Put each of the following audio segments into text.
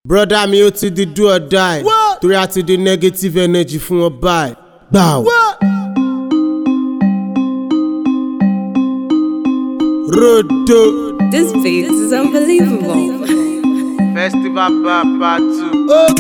broda mi ó ti di do or die torí a ti di negative energy fún wọn báyìí gbàù. rodo This beat is unbelievable. festival bar part two.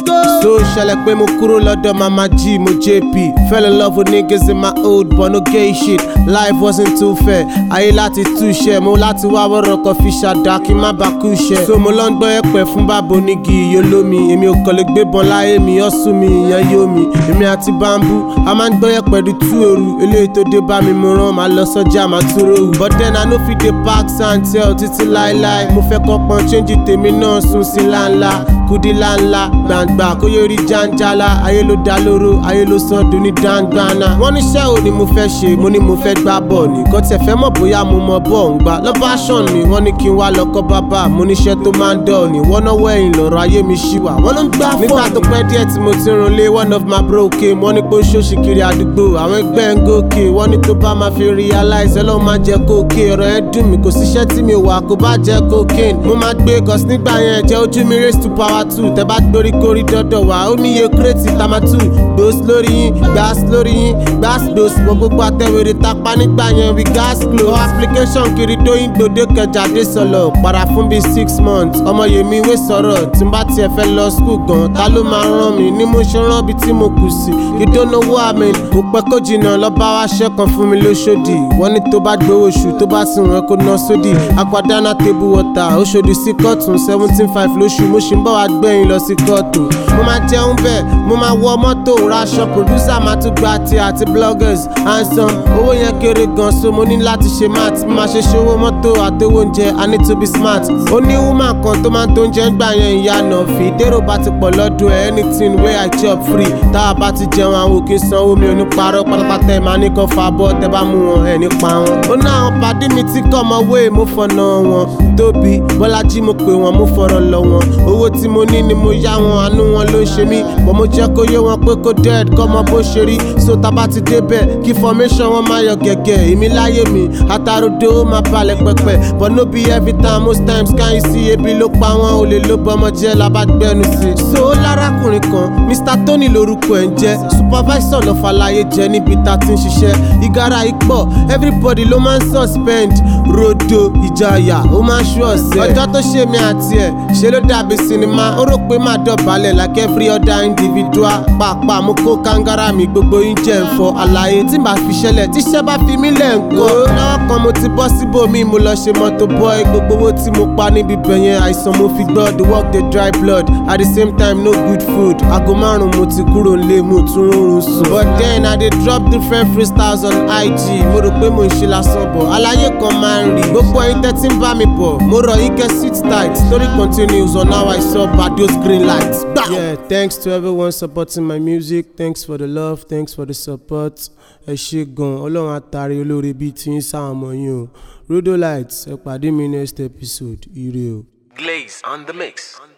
so ṣẹlẹ̀ pé mo kúrò lọ́dọ̀ mama g mo jp fell in love with niggas in my old but no gay shit life wasn't too fair ayé láti túṣẹ mo láti wá wọ́rọ̀ kan fi ṣàdá kí n má bàa kú ṣẹ. so mo lọ ń gbọ́ ẹ̀pẹ̀ fún bàbá onígi iye olómi èmi ò kàn lè gbébọn láyé mi ọ̀sùn mi ìyẹn yóò mi èmi àti bambú a máa ń gbọ́ ẹ̀pẹ̀ di tú òru eléyìí tó dé bá mi mo rán màá lọ sọ́jà màá tún ròhù. but then i no fit dey park and tell títí láéláé mo fẹ́ kọ́ pọn change tèmi náà sùn sí ńláńlá kudi ńláńlá gbàǹgbà kó yóò rí jàǹjàlá ayé ló dá lóró ayé ló sàn dùn ní dáńgbàna. wọ́n ní iṣẹ́ ò ní mo fẹ́ ṣe mo ní mo fẹ́ gbá bọ̀ ní kò tẹ̀ fẹ́ mọ̀ bóyá mo mọ bọ̀ ń gbà lọ́ba ṣàn mi wọ́n ní kí n wá lọ́kọ́ bàbá mo níṣẹ́ tó máa ń dọ̀ ní wọ́n náwó ẹ̀yìn lọ́rọ̀ ayé mi ṣì wà wọ́n ló ń gbá fọ́ nígbà tó pẹ́ díẹ̀ tí mo ti rún lé one of my bro came wọ́n ní pé ó ṣòṣì kiri àdúgbò àwọn ẹgbẹ́ ń gòkè wọ́n ní tó bá máa fi realize ọlọ́run máa jẹ́ kókè ọ̀rọ̀ ẹ̀ dùn mí kò síṣẹ́ tí mi wà kó bá jẹ́ cocaine mo máa gbé cause nígbà yẹn jẹ́ ojú mi race to power two tẹ́ bá gbórí kórí dọ́dọ̀ wá ó níye kírètì tamatu gbòs lórí yín gbàs lórí yín gbàs gbòs wọ gbogbo àtẹwèrè tapa nígbà yẹn we gas glow application kiri dóyin gbòdé kẹjà dé sọlọ para fún bíi six months ọmọ yèmí wé sọ̀rọ̀ tí n bá tiẹ̀ fẹ́ lọ school gan ta ló máa rán mi ní mo ṣe rán bí tí mo kù sí you don't know what I mean kò pẹ́ kó jìnnà lọ́ba wá ṣẹ́kan fún mi lóṣòdì wọ́n ní tó bá gbowó oṣù tó bá sì wọ́n kó ná sódì aquadana table water oṣòdì sí kọ́tún seventeen five lóṣù mo ṣì ń bọ̀ wá gbẹ̀yìn lọ sí kóòtù mo máa jẹun bẹ́ẹ̀ mo máa wọ mọ́tò raṣọ producer máa tún gba ti àti bloggers handsome owó yẹn kéré gan so mo ní láti ṣe math mo máa ṣe ṣòwò mọ́tò àtowó oúnjẹ i need to be smart ó ní woman kan tó máa ń tó oúnjẹ ń gbà yẹn ìyá nọ̀fì dèrò bá ti pọ̀ lọ́dún ẹ̀ anything wey i chop free tá a bá ti jẹun àwọn òkè sanwó mi ò ní parọ́ pátápátá ẹ̀ máa ní kan fa bọ́ tẹ́ bá mú wọn ẹ̀ nípa wọn. ó ní àwọn pàdé mi tí kọ́ ọmọ wé mo fọ̀nà wọn tóbi bọ́lájí mo pè wọ́n mo fọ̀rọ̀ lọ wọn owó tí mo ní ni mo yá wọn àánú wọn ló ń ṣe mí bọ́ mo jẹ́ kó yé wọn pé kó dead kọ́ mọ bó ṣe rí so tá bá ti débẹ̀ kí formation wọn máa yọ gẹ̀gẹ̀ èmi láyé mi àtàròdo ó máa balẹ̀ pẹ̀pẹ̀ but no be every time most times can you see ebi ló pa wọn olè ló bọmọ jẹ́ labagbẹ́nu sí. so lárakùnrin kan mr tony lorúkọ ẹ̀ ń jẹ́ supervisor lọ́fàlàyé jẹ́ níbi tá a ti ń ṣiṣẹ́ ìgárá ipò everybody ló máa ń suspend rodo ìjayà ó máa ń ṣú ọ̀sẹ̀ ọjọ́ tó ṣe mí àti ẹ̀ ṣe ló dàbí sinimá ó rò pé má dọ̀bálẹ̀ like every other individual pàápàá mo kó kangara mi gbogbo yín jẹ́ ẹ̀fọ́ àlàyé tí màá fi ṣẹlẹ̀ tíṣẹ́ bá fi mí lẹ̀ ń kọ́ lọ́wọ́ kan mo ti bọ́ síbòmí mo lọ ṣe mọ́tò boy gbogbo owó tí mo pa níbi bẹ̀yẹn àìsàn mo fi gbọ́ the work dey dry blood at the same time no good food aago márùn mo ti kúrò nílé mo tún rọrùn sùn but then i dey drop different freestyles on ig mo rò pé mo ń ṣe lásán bọ̀ àlàyé kan máa ń rí gbogbo ẹyin tẹ́tí ń bá mi bọ̀ mo rọ̀ yín kẹ́ sit tight story continues on how i saw bado's green light. yeah thanks to everyone supporting my music thanks for the love thanks for the support ẹ ṣe gan ọlọ́run àtàrí olóore bíi tí ń sáwọn ọmọ yín o rodolight ẹ pàdé mi next episode ire o. Glaze on the mix.